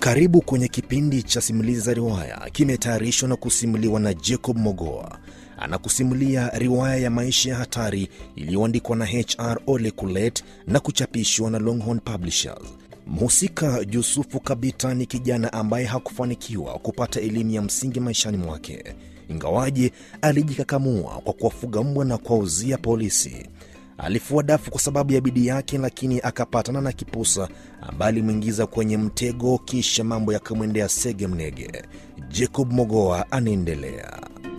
Karibu kwenye kipindi cha simulizi za riwaya, kimetayarishwa na kusimuliwa na Jacob Mogoa. Anakusimulia riwaya ya maisha ya hatari iliyoandikwa na HR Ole Kulet na kuchapishwa na Longhorn Publishers. Mhusika Yusufu Kabita ni kijana ambaye hakufanikiwa kupata elimu ya msingi maishani mwake, ingawaje alijikakamua kwa kuwafuga mbwa na kuwauzia polisi. Alifua dafu kwa sababu ya bidii yake, lakini akapatana na kipusa ambaye alimwingiza kwenye mtego, kisha mambo yakamwendea sege mnege. Jacob Mogoa anaendelea.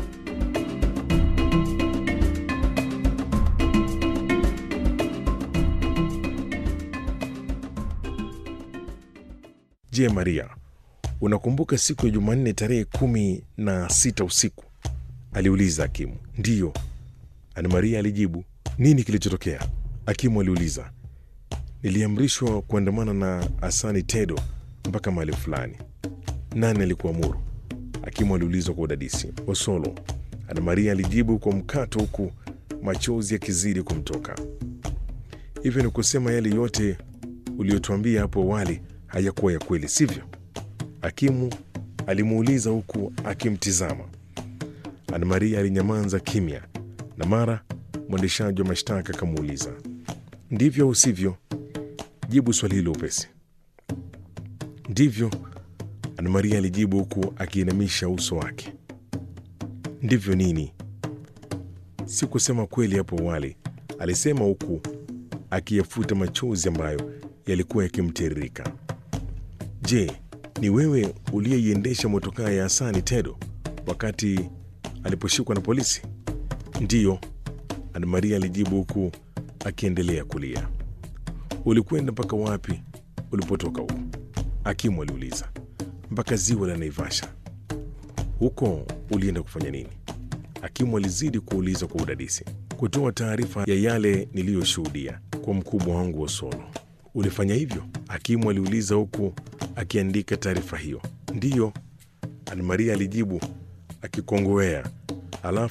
Je, Maria, unakumbuka siku ya Jumanne tarehe kumi na sita usiku? aliuliza Hakimu. Ndiyo, Ana Maria alijibu. Nini kilichotokea? Hakimu aliuliza. Niliamrishwa kuandamana na Asani Tedo mpaka mahali fulani. Nani alikuamuru? Hakimu aliulizwa kwa udadisi. Osolo, Ana Maria alijibu kwa mkato, huku machozi yakizidi kumtoka. Hivyo ni kusema yale yote uliyotuambia hapo awali hayakuwa ya kweli, sivyo? Hakimu alimuuliza huku akimtizama. Ana Maria alinyamaza kimya, na mara mwendeshaji wa mashtaka akamuuliza, ndivyo au sivyo? Jibu swali hilo upesi. Ndivyo, Ana Maria alijibu huku akiinamisha uso wake. Ndivyo nini? Si kusema kweli hapo awali, alisema huku akiyafuta machozi ambayo yalikuwa yakimtiririka. Je, ni wewe uliyeiendesha motokaa ya Hasani Tedo wakati aliposhikwa na polisi? Ndiyo, Ana Maria alijibu huku akiendelea kulia. Ulikwenda mpaka wapi ulipotoka huko? Hakimu aliuliza. Mpaka ziwa la Naivasha. Huko ulienda kufanya nini? Hakimu alizidi kuuliza kwa udadisi. Kutoa taarifa ya yale niliyoshuhudia kwa mkubwa wangu Osolo. Ulifanya hivyo? Hakimu aliuliza huku akiandika taarifa hiyo. Ndiyo, Ana Maria alijibu akikongowea, alafu